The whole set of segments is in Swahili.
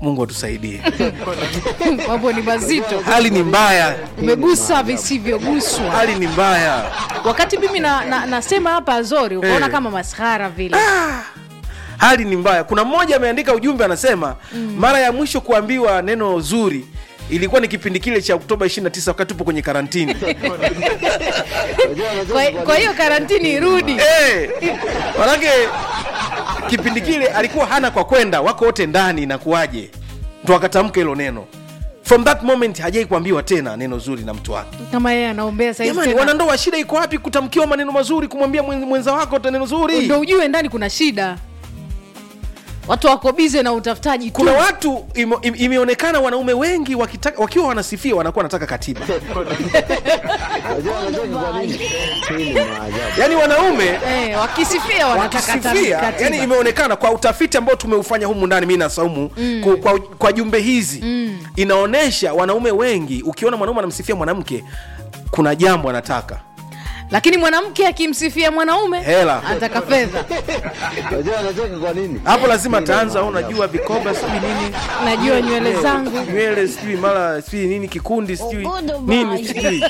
mungu atusaidie mambo ni mazito hali ni mbaya umegusa visivyoguswa hali ni mbaya wakati mimi na, na, nasema hapa azori ukaona Eh. kama maskhara vile hali ni mbaya kuna mmoja ameandika ujumbe anasema mm. mara ya mwisho kuambiwa neno zuri ilikuwa ni kipindi kile cha oktoba 29 wakati tupo kwenye karantini kwa, kwa hiyo karantini irudi Eh, manake kipindi kile alikuwa hana kwa kwenda wako wote ndani inakuwaje ndo akatamka hilo neno from that moment hajai kuambiwa tena neno zuri na mtu wake kama yeye anaombea saizi jamani tena. wanandoa shida iko wapi kutamkiwa maneno mazuri kumwambia mwen- mwenza wako ta neno zuri ndo ujue ndani kuna shida watu wako bize na utafutaji tu kuna watu ime, ime- imeonekana wanaume wengi wakitaka, wakiwa wanasifia wanakuwa wanataka katiba Unajua unajua kwa nini? Hii ni maajabu. yaani wanaume eh, wakisifia wanataka wakisifia katiba. yani imeonekana kwa utafiti ambao tumeufanya humu ndani mi na saumu mm. kwa, kwa, kwa jumbe hizi mm. inaonyesha wanaume wengi ukiona mwanaume anamsifia mwanamke kuna jambo anataka lakini mwanamke akimsifia mwanaume Hela. ataka fedha Unajua unacheka kwa nini? hapo lazima ataanza "Oh, unajua vikoba sijui nini najua nywele Eh, zangu nywele sijui mara sijui nini kikundi sijui nini sijui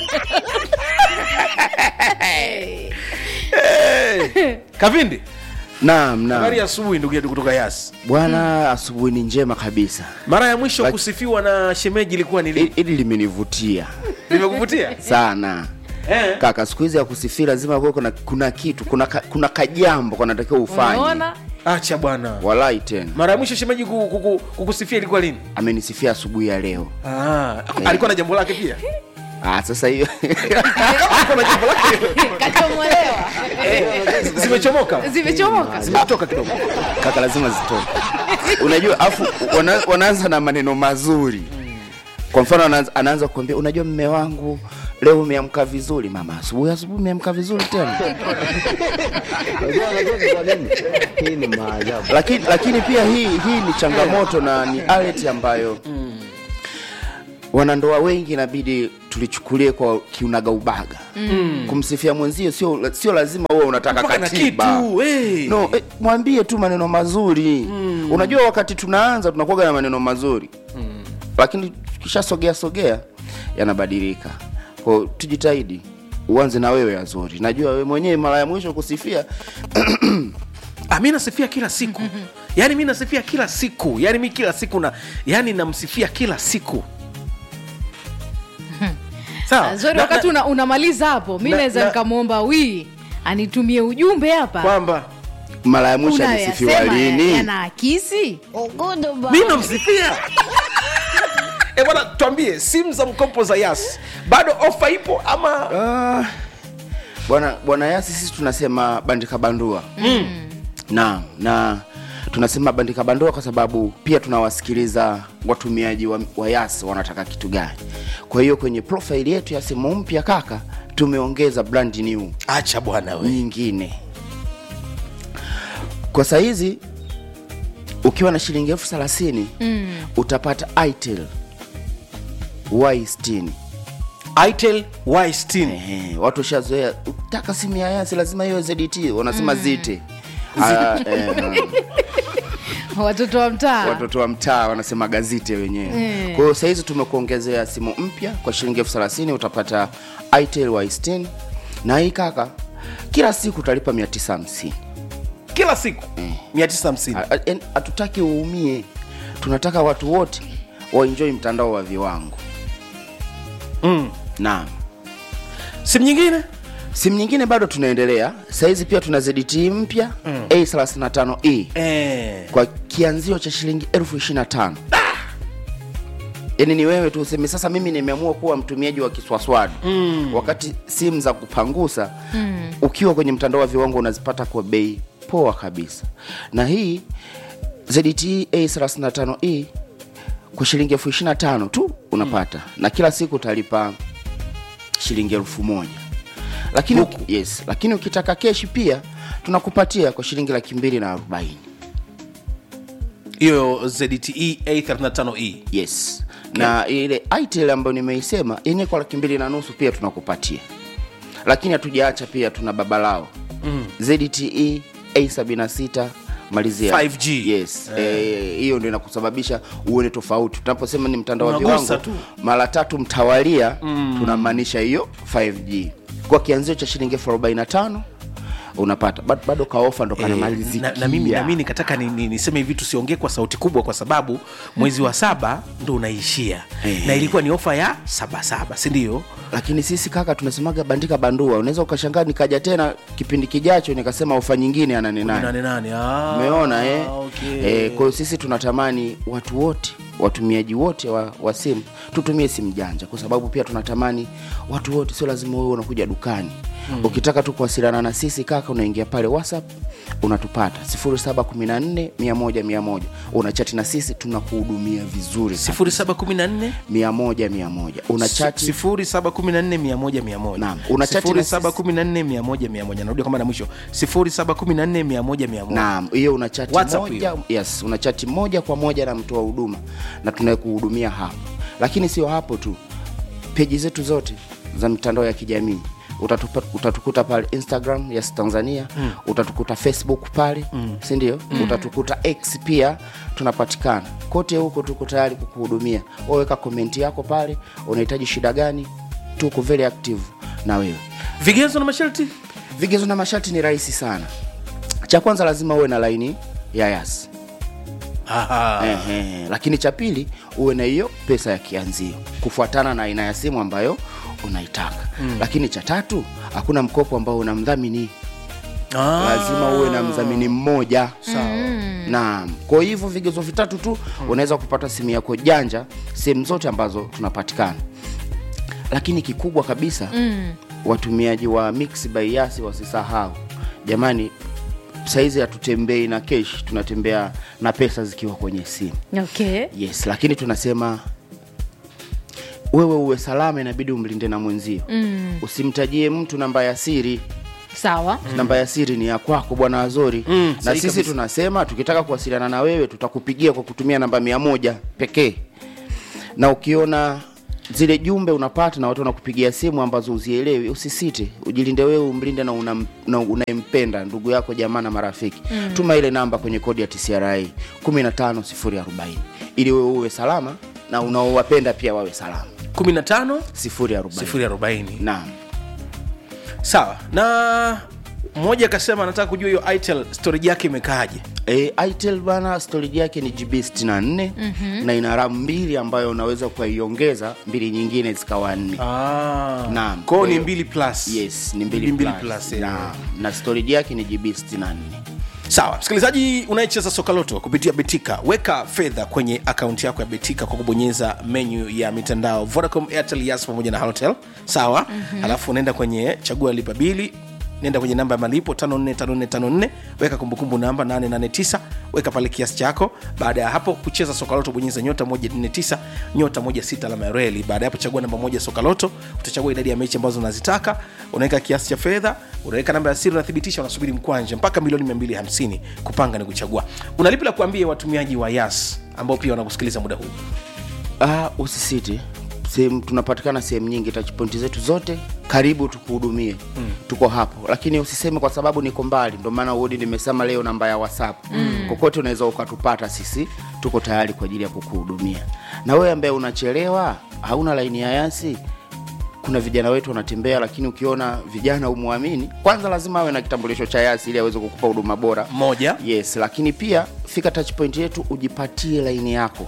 Eh, kavindi Naam, habari ya naam. asubuhi ndugu yetu kutoka yas Bwana, asubuhi ni njema kabisa. mara ya mwisho Laki- kusifiwa na shemeji ilikuwa ni Hili lini hili limenivutia limekuvutia sana eh. kaka. Siku hizi ya kusifia lazima kuwe kuna, kuna kitu kuna, ka, kuna kajambo kanatakiwa ufanye. unaona acha bwana Walai tena mara ya mwisho shemeji kuku- kuku- kukusifia ilikuwa lini amenisifia asubuhi ya leo. ah, alikuwa na jambo lake pia Ah, sasa hiyo alikuwa na jambo lake kachomolewa zimechomoka zimechomoka zimetoka kidogo kaka, lazima zitoke. Unajua, afu wana, wanaanza na maneno mazuri. Kwa mfano anaanza, anaanza kuambia unajua, mme wangu leo umeamka vizuri. Mama, asubuhi asubuhi umeamka vizuri tena. Unajua unacheka kwa nini? Hii ni maajabu. lakini lakini pia hii hii ni changamoto na ni alert ambayo wanandoa wengi inabidi tulichukulie kwa kiunaga ubaga mm. kumsifia mwenzio sio sio lazima uwe unataka mpaka na katiba kitu hey. no eh, mwambie tu maneno mazuri mm. unajua wakati tunaanza tunakuwaga na maneno mazuri mm. lakini tukishasogea sogea yanabadilika kwao tujitahidi uanze na wewe azuri najua wewe mwenyewe mara ya mwisho kusifia ah, mi nasifia kila siku yaani mi nasifia kila siku yaani mi kila siku na yaani namsifia kila siku sawa zori Na- wakati na- una, unamaliza hapo mi na- naweza na- nikamwomba wii anitumie ujumbe hapa kwamba mara ya mwisho alisifiwa unayasema lini yanaakisi mi namsifia e bwana tuambie simu za mkopo za yas bado ofa ipo ama Ah, bwana bwana yasi sisi tunasema bandika bandua mm. na na tunasema bandika bandua kwa sababu pia tunawasikiliza watumiaji wa, wa yas wanataka kitu gani kwa hiyo kwenye profile yetu ya simu mpya kaka tumeongeza brand new acha bwana we nyingine kwa sahizi ukiwa na shilingi elfu thelathini mm. utapata itel y60 itel y60 Ehe, watu washazoea ukitaka simu ya yasi lazima hiyo ZT wanasema zite Ah, eh, watoto wa mtaa watoto wa mtaa wanasema gazite wenyewe Eh. kwa hiyo sahizi tumekuongezea simu mpya kwa shilingi elfu thelathini utapata itel y60 na hii kaka kila siku utalipa 950 kila siku 950 Ha- ha- hatutaki uumie tunataka watu wote waenjoi mtandao wa viwango mm. naam simu nyingine simu nyingine bado tunaendelea sahizi pia tuna zdt mpya mm. a35e eh. kwa kianzio cha shilingi elfu ishiri na tano yaani ni wewe tu useme sasa mimi nimeamua kuwa mtumiaji wa kiswaswadi mm. wakati simu za kupangusa mm. ukiwa kwenye mtandao wa viwango unazipata kwa bei poa kabisa na hii zdt a35e kwa shilingi elfu ishiri na tano tu unapata mm. na kila siku utalipa shilingi elfu moja lakini, uki- yes, lakini ukitaka keshi pia tunakupatia kwa shilingi laki mbili na arobaini hiyo zte a35e yes na ile itel ambayo nimeisema yenye kwa laki mbili na nusu pia tunakupatia lakini hatujaacha pia tuna baba lao mm. zte a76 malizia 5G. yes Eh, hiyo ndio inakusababisha uone tofauti tunaposema ni mtandao wa Unagusa viwango tu. mara tatu mtawalia tunamaanisha hiyo 5g kwa kianzio cha shilingi elfu arobaini na tano unapata Bad- bado kaofa ndo Eh, kanamalizikia na, na mimi na mimi nikataka ni, ni, niseme hivi tusiongee kwa sauti kubwa kwa sababu mwezi wa saba ndo unaishia Eh. na ilikuwa ni ofa ya sabasaba sindio lakini sisi kaka tunasemaga bandika bandua unaweza ukashangaa nikaja tena kipindi kijacho nikasema ofa nyingine anane nane nane nane ah, umeona eh? okay. eh, kwa hiyo sisi tunatamani watu wote watumiaji wote wa, wa simu tutumie simu janja kwa sababu pia tunatamani watu wote sio lazima wewe unakuja dukani mm. ukitaka tu kuwasiliana na sisi kaka unaingia pale whatsapp unatupata 0714 100 unachati na sisi tunakuhudumia vizuri sana. 0714 100 100 unachati 0714 Naam. Una chat na sisi. 0714 narudia kama na mwisho 0714 naam hiyo una chati WhatsApp moja yes una chati moja kwa moja na mtoa huduma na tunayekuhudumia hapo lakini sio hapo tu peji zetu zote za mitandao ya kijamii utatupa, utatukuta pale instagram yes tanzania mm. utatukuta facebook pale mm. sindio mm. utatukuta x pia tunapatikana kote huko tuko tayari kukuhudumia waweka komenti yako pale unahitaji shida gani tuko very active na wewe vigezo na masharti vigezo na masharti ni rahisi sana cha kwanza lazima uwe na laini ya yas Aha. Ehe, lakini cha pili uwe na hiyo pesa ya kianzio kufuatana na aina ya simu ambayo unaitaka mm. lakini cha tatu hakuna mkopo ambao una mdhamini Ah. lazima uwe na mdhamini mmoja Sawa. naam kwa hivyo vigezo vitatu tu unaweza kupata simu yako janja sehemu zote ambazo tunapatikana lakini kikubwa kabisa mm. watumiaji wa mix by yasi wasisahau jamani saizi hatutembei na kesh tunatembea na pesa zikiwa kwenye simu okay yes lakini tunasema wewe uwe salama inabidi umlinde na mwenzio mm. usimtajie mtu namba ya siri sawa namba ya siri ni ya kwako bwana wazori Mm, na sahihi sisi kabisa. tunasema tukitaka kuwasiliana na wewe tutakupigia kwa kutumia namba mia moja pekee na ukiona zile jumbe unapata na watu wanakupigia simu ambazo uzielewi usisite ujilinde wewe umlinde na unam- na unayempenda ndugu yako jamaa na marafiki mm. tuma ile namba kwenye kodi ya tcra 15040 ili wewe uwe salama na unaowapenda pia wawe salama 15 040 040 naam sawa na mmoja akasema anataka kujua hiyo itel storage yake imekaaje E, itel bana storage yake ni gb 64 mm-hmm. na ina ram mbili ambayo unaweza ukaiongeza mbili nyingine zikawa nne ah. Naam. kwao Kwa ni hiyo- mbili plus yes ni mbili, Ni mbili plus. plus, eh. na, na storage yake ni gb 64 sawa msikilizaji unayecheza sokaloto kupitia betika weka fedha kwenye akaunti yako ya betika kwa kubonyeza menyu ya mitandao vodacom airtel yas pamoja na halotel sawa mm-hmm. alafu unaenda kwenye chagua lipa bili nenda kwenye namba ya malipo 545454 weka kumbukumbu namba 889 weka pale kiasi chako baada ya hapo kucheza sokaloto bonyeza nyota 149 nyota 16 alama ya reli baada ya hapo chagua namba moja sokaloto utachagua idadi ya mechi ambazo unazitaka unaweka kiasi cha fedha unaweka namba ya siri unathibitisha unasubiri mkwanja mpaka milioni 250 kupanga ni kuchagua unalipi la kuambia watumiaji wa yas ambao pia wanakusikiliza muda huu ah, usisite sehemu tunapatikana sehemu nyingi tachpointi zetu zote karibu tukuhudumie mm. tuko hapo lakini usiseme kwa sababu niko mbali ndio maana udi nimesema leo namba ya whatsapp mm. kokote unaweza ukatupata sisi tuko tayari kwa ajili ya kukuhudumia na wewe ambaye unachelewa hauna laini ya yasi kuna vijana wetu wanatembea lakini ukiona vijana umwamini kwanza lazima awe na kitambulisho cha yasi ili aweze kukupa huduma bora moja yes lakini pia fika touch point yetu ujipatie laini yako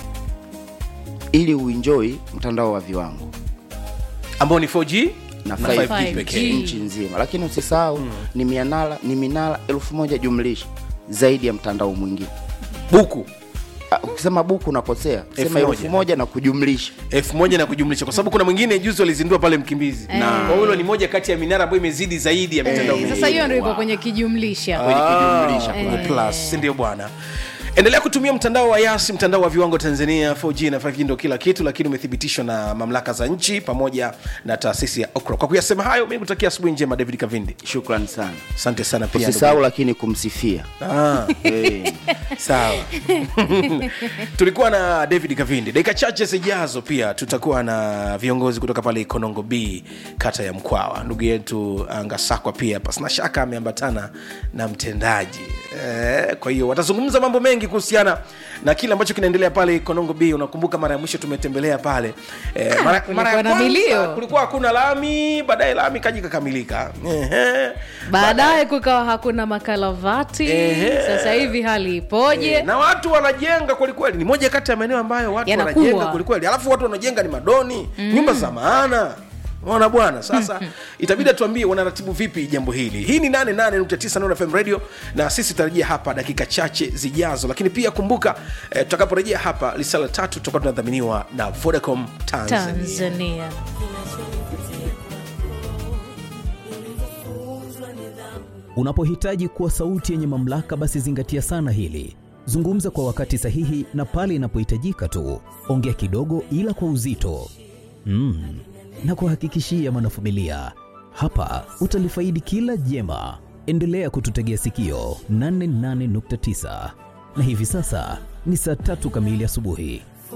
ili uenjoy mtandao wa viwango ambao ni 4g na na 5G 5G pekee nchi nzima lakini usisahau mm. ni mianala ni minara elfu moja jumlisha zaidi ya mtandao mwingine buku Ah, ukisema buku unakosea sema Elfu elfu moja. moja na kujumlisha elfu moja na kujumlisha kwa sababu kuna mwingine juzi walizindua pale mkimbizi Na- kwa hilo ni moja kati ya minara ambayo imezidi zaidi ya mitandao Eh, mingine. sasa hiyo ndo iko kwenye kijumlisha kwenye kujumlisha kwenye plus si ndio bwana endelea kutumia mtandao wa yasi mtandao wa viwango tanzania 4g na 5g ndo kila kitu lakini umethibitishwa na mamlaka za nchi pamoja na taasisi ya okra kwa kuyasema hayo mi kutakia asubuhi njema david kavindi shukrani sana asante sana pia usisahau lakini kumsifia Ah, hey. sawa tulikuwa na david kavindi dakika chache zijazo pia tutakuwa na viongozi kutoka pale ikonongo b kata ya mkwawa ndugu yetu ah, ngasakwa pia pasina shaka ameambatana na mtendaji eh, kwa hiyo watazungumza mambo mengi kuhusiana na kile ambacho kinaendelea pale ikonongo b unakumbuka mara ya mwisho tumetembelea pale eh, mara, kulikuwa mara ya na kwanza milio. kulikuwa hakuna lami baadaye lami kaji kakamilika Ehe. baadaye kukawa hakuna makalavati Ehe. sasa hivi hali ipoje Eh, na watu wanajenga kwelikweli ni moja kati ya maeneo ambayo watu Yanakuwa. wanajenga kwelikweli alafu watu wanajenga ni madoni mm. nyumba za maana ona bwana sasa itabidi atuambie wanaratibu vipi jambo hili hii ni 88.9 Nuru fm radio na sisi tutarejea hapa dakika chache zijazo lakini pia kumbuka eh, tutakaporejea hapa lisala tatu tutakuwa tunadhaminiwa na vodacom tanzania, tanzania Unapohitaji kuwa sauti yenye mamlaka, basi zingatia sana hili. Zungumza kwa wakati sahihi na pale inapohitajika tu. Ongea kidogo, ila kwa uzito. Mm. Na kuhakikishia mwanafamilia, hapa utalifaidi kila jema. Endelea kututegea sikio 88.9 na hivi sasa ni saa tatu kamili asubuhi.